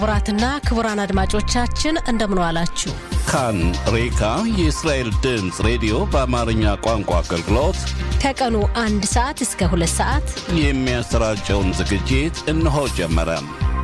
ክቡራትና ክቡራን አድማጮቻችን እንደምን ዋላችሁ። ካን ሬካ የእስራኤል ድምፅ ሬዲዮ በአማርኛ ቋንቋ አገልግሎት ከቀኑ አንድ ሰዓት እስከ ሁለት ሰዓት የሚያሰራጨውን ዝግጅት እነሆ ጀመረ።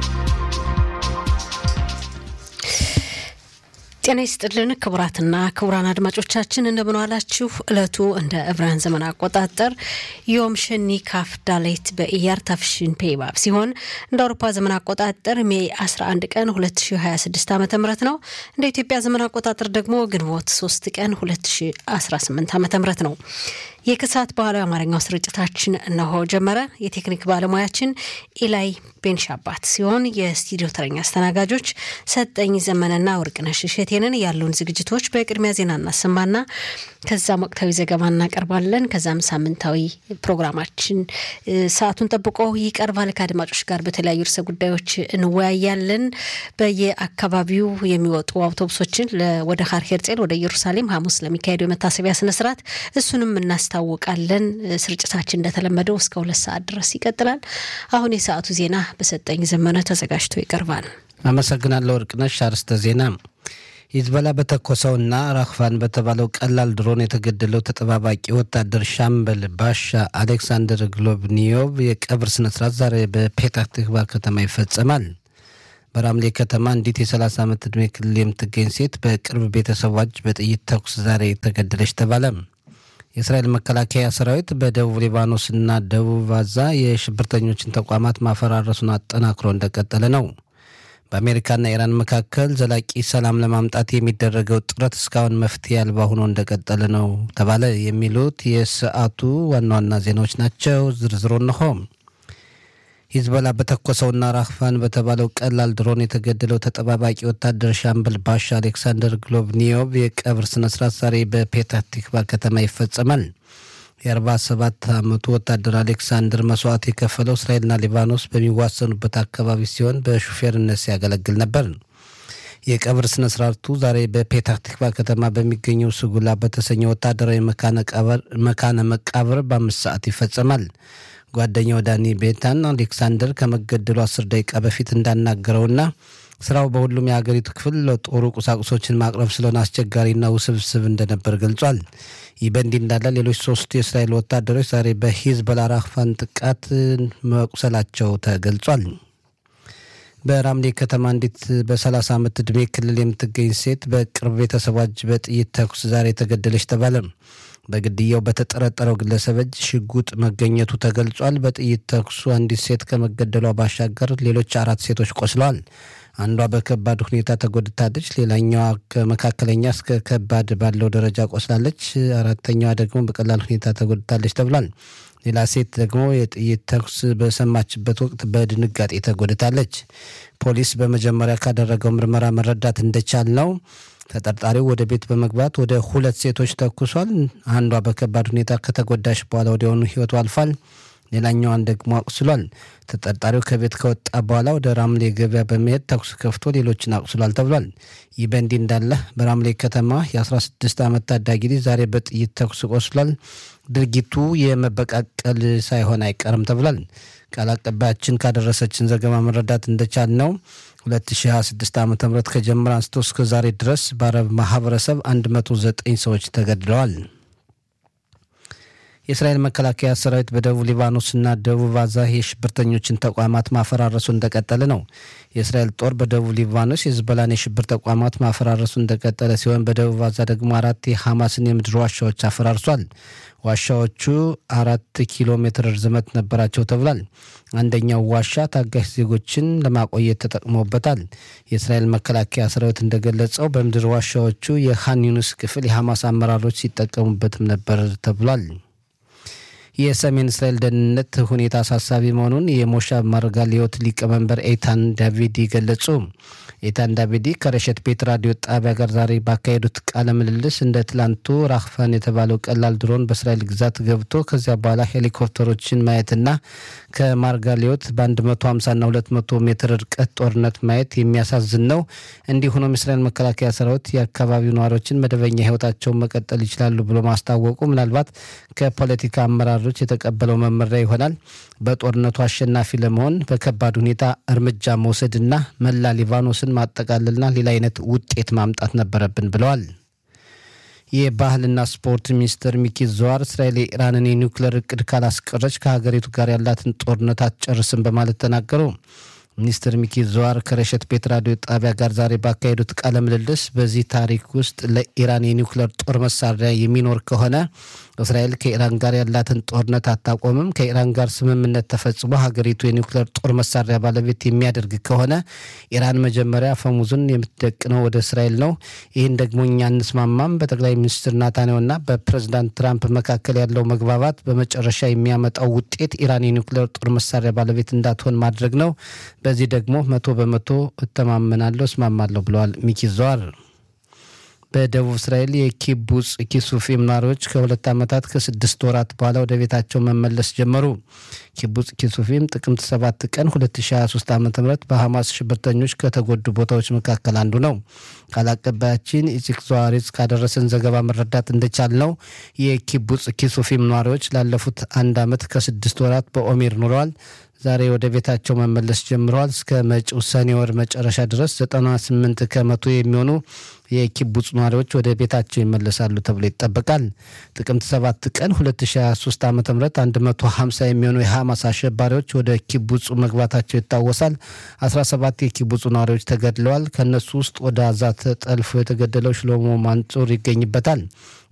ጤና ይስጥልን ክቡራትና ክቡራን አድማጮቻችን እንደምን ዋላችሁ። እለቱ እንደ ዕብራውያን ዘመን አቆጣጠር ዮም ሸኒ ካፍ ዳሌት በኢያር ታፍሽን ፔባብ ሲሆን እንደ አውሮፓ ዘመን አቆጣጠር ሜይ 11 ቀን 2026 ዓ ም ነው። እንደ ኢትዮጵያ ዘመን አቆጣጠር ደግሞ ግንቦት 3 ቀን 2018 ዓ ም ነው። የከሰዓት በኋላዊ አማርኛው ስርጭታችን እነሆ ጀመረ። የቴክኒክ ባለሙያችን ኢላይ ቤንሻባት ሲሆን የስቱዲዮ ተረኛ አስተናጋጆች ሰጠኝ ዘመንና ወርቅነሽ እሸቴንን ያሉን ዝግጅቶች በቅድሚያ ዜና እናሰማና ከዛም ወቅታዊ ዘገባ እናቀርባለን። ከዛም ሳምንታዊ ፕሮግራማችን ሰዓቱን ጠብቆ ይቀርባል። ከአድማጮች ጋር በተለያዩ ርዕሰ ጉዳዮች እንወያያለን። በየአካባቢው የሚወጡ አውቶቡሶችን ወደ ሀር ሄርጼል ወደ ኢየሩሳሌም ሐሙስ ለሚካሄደው የመታሰቢያ ስነስርዓት እሱንም እናስታውቃለን። ስርጭታችን እንደተለመደው እስከ ሁለት ሰዓት ድረስ ይቀጥላል። አሁን የሰዓቱ ዜና በሰጠኝ ዘመነ ተዘጋጅቶ ይቀርባል። አመሰግናለሁ ወርቅነሽ። አርዕስተ ዜና ሂዝቦላ በተኮሰውና ራክፋን በተባለው ቀላል ድሮን የተገደለው ተጠባባቂ ወታደር ሻምበል ባሻ አሌክሳንደር ግሎብኒዮቭ የቀብር ስነስርዓት ዛሬ በፔታህ ትክቫ ከተማ ይፈጸማል። በራምሌ ከተማ አንዲት የ30 ዓመት ዕድሜ ክልል የምትገኝ ሴት በቅርብ ቤተሰቦች በጥይት ተኩስ ዛሬ ተገደለች ተባለ። የእስራኤል መከላከያ ሰራዊት በደቡብ ሊባኖስና ደቡብ ጋዛ የሽብርተኞችን ተቋማት ማፈራረሱን አጠናክሮ እንደቀጠለ ነው። በአሜሪካና ኢራን መካከል ዘላቂ ሰላም ለማምጣት የሚደረገው ጥረት እስካሁን መፍትሄ አልባ ሆኖ እንደቀጠለ ነው ተባለ። የሚሉት የሰዓቱ ዋና ዋና ዜናዎች ናቸው። ዝርዝሩ እንሆ። ሂዝቦላ በተኮሰውና ራክፋን በተባለው ቀላል ድሮን የተገደለው ተጠባባቂ ወታደር ሻምበል ባሻ አሌክሳንደር ግሎብኒዮቭ የቀብር ስነስርዓት ዛሬ በፔታህ ቲክቫ ከተማ ይፈጸማል። የ47 ዓመቱ ወታደር አሌክሳንደር መስዋዕት የከፈለው እስራኤልና ሊባኖስ በሚዋሰኑበት አካባቢ ሲሆን በሹፌርነት ሲያገለግል ነበር። የቀብር ስነ ስርዓቱ ዛሬ በፔታህ ቲክቫ ከተማ በሚገኘው ስጉላ በተሰኘ ወታደራዊ መካነ መቃብር በአምስት ሰዓት ይፈጸማል። ጓደኛው ዳኒ ቤታን አሌክሳንደር ከመገደሉ አስር ደቂቃ በፊት እንዳናገረውና ስራው በሁሉም የሀገሪቱ ክፍል ለጦሩ ቁሳቁሶችን ማቅረብ ስለሆነ አስቸጋሪና ውስብስብ እንደነበር ገልጿል። ይህ በእንዲህ እንዳለ ሌሎች ሶስቱ የእስራኤል ወታደሮች ዛሬ በሂዝቦላ ራክፋን ጥቃት መቁሰላቸው ተገልጿል። በራምሌ ከተማ አንዲት በ30 ዓመት ዕድሜ ክልል የምትገኝ ሴት በቅርብ ቤተሰቦች በጥይት ተኩስ ዛሬ ተገደለች ተባለ። በግድያው በተጠረጠረው ግለሰብ እጅ ሽጉጥ መገኘቱ ተገልጿል። በጥይት ተኩሱ አንዲት ሴት ከመገደሏ ባሻገር ሌሎች አራት ሴቶች ቆስለዋል። አንዷ በከባድ ሁኔታ ተጎድታለች። ሌላኛዋ ከመካከለኛ እስከ ከባድ ባለው ደረጃ ቆስላለች። አራተኛዋ ደግሞ በቀላል ሁኔታ ተጎድታለች ተብሏል። ሌላ ሴት ደግሞ የጥይት ተኩስ በሰማችበት ወቅት በድንጋጤ ተጎድታለች። ፖሊስ በመጀመሪያ ካደረገው ምርመራ መረዳት እንደቻል ነው ተጠርጣሪው ወደ ቤት በመግባት ወደ ሁለት ሴቶች ተኩሷል። አንዷ በከባድ ሁኔታ ከተጎዳሽ በኋላ ወዲያውኑ ሕይወቱ አልፏል። ሌላኛዋን ደግሞ አቁስሏል። ተጠርጣሪው ከቤት ከወጣ በኋላ ወደ ራምሌ ገበያ በመሄድ ተኩስ ከፍቶ ሌሎችን አቁስሏል ተብሏል። ይህ በእንዲህ እንዳለ በራምሌ ከተማ የ16 ዓመት ታዳጊ ልጅ ዛሬ በጥይት ተኩስ ቆስሏል። ድርጊቱ የመበቃቀል ሳይሆን አይቀርም ተብሏል። ቃል አቀባያችን ካደረሰችን ዘገባ መረዳት እንደቻል ነው 2026 ዓ ም ከጀመረ አንስቶ እስከ ዛሬ ድረስ በአረብ ማህበረሰብ 109 ሰዎች ተገድለዋል። የእስራኤል መከላከያ ሰራዊት በደቡብ ሊባኖስና ደቡብ ጋዛ የሽብርተኞችን ተቋማት ማፈራረሱ እንደቀጠለ ነው። የእስራኤል ጦር በደቡብ ሊባኖስ የሂዝቦላን የሽብር ተቋማት ማፈራረሱ እንደቀጠለ ሲሆን በደቡብ ጋዛ ደግሞ አራት የሐማስን የምድር ዋሻዎች አፈራርሷል። ዋሻዎቹ አራት ኪሎ ሜትር ርዝመት ነበራቸው ተብሏል። አንደኛው ዋሻ ታጋሽ ዜጎችን ለማቆየት ተጠቅሞበታል። የእስራኤል መከላከያ ሰራዊት እንደገለጸው በምድር ዋሻዎቹ የኻን ዩኒስ ክፍል የሐማስ አመራሮች ሲጠቀሙበትም ነበር ተብሏል። የሰሜን እስራኤል ደህንነት ሁኔታ አሳሳቢ መሆኑን የሞሻብ ማርጋሊዮት ሊቀመንበር ኤታን ዳቪድ ገለጹ። ኢታን ዳቪዲ ከረሸት ቤት ራዲዮ ጣቢያ ጋር ዛሬ ባካሄዱት ቃለ ምልልስ እንደ ትላንቱ ራክፋን የተባለው ቀላል ድሮን በእስራኤል ግዛት ገብቶ ከዚያ በኋላ ሄሊኮፕተሮችን ማየትና ከማርጋሊዮት በ150ና 200 ሜትር ርቀት ጦርነት ማየት የሚያሳዝን ነው። እንዲህ ሆኖም የእስራኤል መከላከያ ሰራዊት የአካባቢው ነዋሪዎችን መደበኛ ህይወታቸውን መቀጠል ይችላሉ ብሎ ማስታወቁ ምናልባት ከፖለቲካ አመራሮች የተቀበለው መመሪያ ይሆናል። በጦርነቱ አሸናፊ ለመሆን በከባድ ሁኔታ እርምጃ መውሰድና መላ ሊባኖስን ማጠቃለልና ሌላ አይነት ውጤት ማምጣት ነበረብን ብለዋል። የባህልና ስፖርት ሚኒስትር ሚኪ ዘዋር እስራኤል የኢራንን የኒውክሌር እቅድ ካላስቀረች ከሀገሪቱ ጋር ያላትን ጦርነት አትጨርስም በማለት ተናገሩ። ሚኒስትር ሚኪ ዘዋር ከረሸት ቤት ራዲዮ ጣቢያ ጋር ዛሬ ባካሄዱት ቃለ ምልልስ በዚህ ታሪክ ውስጥ ለኢራን የኒውክሌር ጦር መሳሪያ የሚኖር ከሆነ እስራኤል ከኢራን ጋር ያላትን ጦርነት አታቆምም። ከኢራን ጋር ስምምነት ተፈጽሞ ሀገሪቱ የኒውክሌር ጦር መሳሪያ ባለቤት የሚያደርግ ከሆነ ኢራን መጀመሪያ አፈሙዝን የምትደቅነው ወደ እስራኤል ነው። ይህን ደግሞ እኛ እንስማማም። በጠቅላይ ሚኒስትር ናታንያሁና በፕሬዚዳንት ትራምፕ መካከል ያለው መግባባት በመጨረሻ የሚያመጣው ውጤት ኢራን የኒውክሌር ጦር መሳሪያ ባለቤት እንዳትሆን ማድረግ ነው። በዚህ ደግሞ መቶ በመቶ እተማመናለሁ፣ እስማማለሁ ብለዋል ሚኪ ዘዋር። በደቡብ እስራኤል የኪቡጽ ኪሱፊም ነዋሪዎች ከሁለት ዓመታት ከስድስት ወራት በኋላ ወደ ቤታቸው መመለስ ጀመሩ። ኪቡጽ ኪሱፊም ጥቅምት 7 ቀን 2023 ዓ ም በሐማስ ሽብርተኞች ከተጎዱ ቦታዎች መካከል አንዱ ነው። ቃል አቀባያችን ኢዚክ ዘዋሪዝ ካደረሰን ዘገባ መረዳት እንደቻል ነው የኪቡጽ ኪሱፊም ነዋሪዎች ላለፉት አንድ ዓመት ከስድስት ወራት በኦሜር ኑረዋል። ዛሬ ወደ ቤታቸው መመለስ ጀምረዋል። እስከ መጪው ሰኔ ወር መጨረሻ ድረስ 98 ከመቶ የሚሆኑ የኪቡጽ ነዋሪዎች ወደ ቤታቸው ይመለሳሉ ተብሎ ይጠበቃል። ጥቅምት 7 ቀን 2023 ዓ ም 150 የሚሆኑ የሐማስ አሸባሪዎች ወደ ኪቡጹ መግባታቸው ይታወሳል። 17 የኪቡጹ ነዋሪዎች ተገድለዋል። ከእነሱ ውስጥ ወደ አዛ ተጠልፎ የተገደለው ሽሎሞ ማንጹር ይገኝበታል።